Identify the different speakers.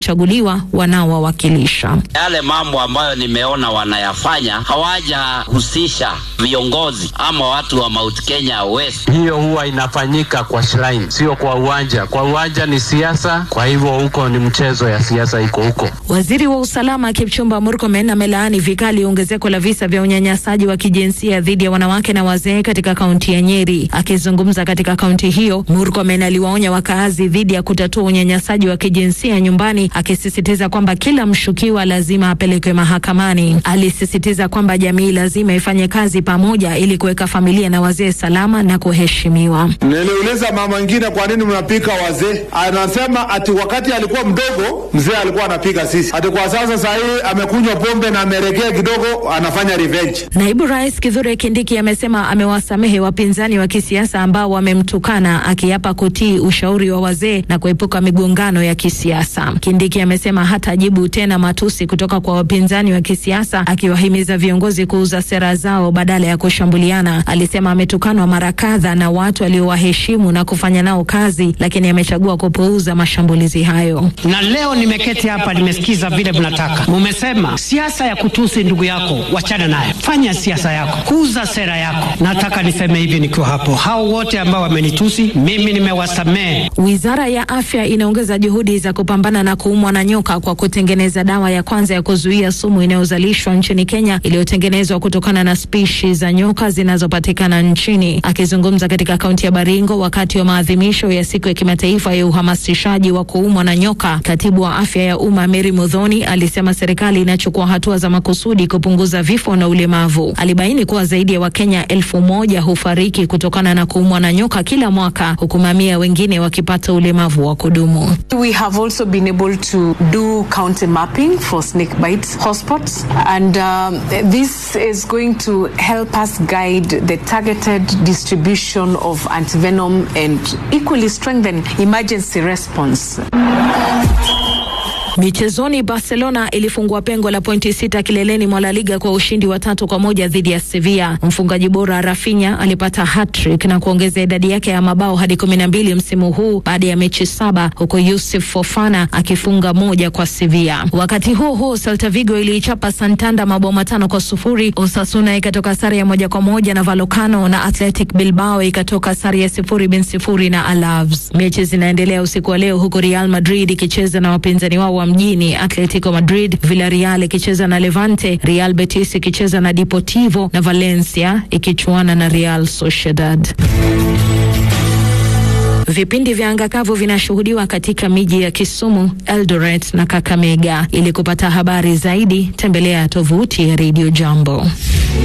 Speaker 1: chaguliwa wanaowawakilisha.
Speaker 2: Yale mambo ambayo nimeona wanayafanya hawajahusisha viongozi ama watu wa Mount Kenya West.
Speaker 3: Hiyo huwa inafanyika kwa shrine, sio kwa uwanja. Kwa uwanja ni siasa, kwa hivyo huko ni mchezo ya siasa iko huko.
Speaker 1: Waziri wa usalama Kipchumba Murkomen amelaani vikali ongezeko la visa vya unyanyasaji wa kijinsia dhidi ya wanawake na wazee katika kaunti ya Nyeri. Akizungumza katika kaunti hiyo, Murkomen aliwaonya wakaazi dhidi ya kutatua unyanyasaji wa kijinsia nyumbani, akisisitiza kwamba kila mshukiwa lazima apelekwe mahakamani. Alisisitiza kwamba jamii lazima ifanye kazi pamoja ili kuweka familia na wazee salama na kuheshimiwa.
Speaker 4: Niliuliza mama mwingine, kwa nini mnapika wazee? Anasema ati wakati alikuwa mdogo mzee alikuwa anapika sisi, ati kwa sasa saa hii amekunywa pombe na ameregea kidogo, anafanya revenge.
Speaker 1: Naibu Rais Kithure Kindiki amesema amewasamehe wapinzani wa kisiasa ambao wamemtukana, akiapa kutii ushauri wa wazee na kuepuka migongano ya kisiasa. Kindiki amesema hatajibu tena matusi kutoka kwa wapinzani wa kisiasa, akiwahimiza viongozi kuuza sera zao badala ya kushambuliana. Alisema ametukanwa mara kadha na watu aliowaheshimu na kufanya nao kazi, lakini amechagua kupuuza mashambulizi hayo.
Speaker 5: Na leo nimeketi hapa, nimesikiza vile mnataka. Mumesema siasa ya kutusi ndugu yako, wachana naye, fanya siasa yako, kuuza sera yako. Nataka niseme hivi nikiwa hapo, hao wote ambao wamenitusi mimi nimewasamehe.
Speaker 1: Wizara ya Afya inaongeza juhudi za kupambana na kuumwa na nyoka kwa kutengeneza dawa ya kwanza ya kuzuia sumu inayozalishwa nchini Kenya iliyotengenezwa kutokana na spishi za nyoka zinazopatikana nchini. Akizungumza katika kaunti ya Baringo wakati wa maadhimisho ya siku ya kimataifa ya uhamasishaji wa kuumwa na nyoka, katibu wa afya ya umma Mary Mudhoni alisema serikali inachukua hatua za makusudi kupunguza vifo na ulemavu. Alibaini kuwa zaidi ya Wakenya elfu moja hufariki kutokana na kuumwa na nyoka kila mwaka, huku mamia wengine wakipata ulemavu wa kudumu.
Speaker 6: We have also been able to do county mapping for snake bite hotspots and um, this is going to help us guide the targeted distribution of antivenom and equally strengthen emergency response.
Speaker 1: Michezoni, Barcelona ilifungua pengo la pointi sita kileleni mwa La Liga kwa ushindi wa tatu kwa moja dhidi ya Sevilla. Mfungaji bora Rafinha alipata hat-trick na kuongeza idadi yake ya mabao hadi kumi na mbili msimu huu baada ya mechi saba, huku Yusuf Fofana akifunga moja kwa Sevilla. Wakati huo huo, Celta Vigo iliichapa Santander mabao matano kwa sufuri. Osasuna ikatoka sare ya moja kwa moja na Vallecano na Athletic Bilbao ikatoka sare ya sifuri bin sifuri na Alaves. Mechi zinaendelea usiku wa leo, huku Real Madrid ikicheza na wapinzani wao wa mjini Atletico Madrid, Villarreal ikicheza na Levante, Real Betis ikicheza na Deportivo na Valencia ikichuana na Real Sociedad. Vipindi vya angakavu vinashuhudiwa katika miji ya Kisumu, Eldoret na Kakamega. Ili kupata habari zaidi, tembelea tovuti ya Radio Jambo.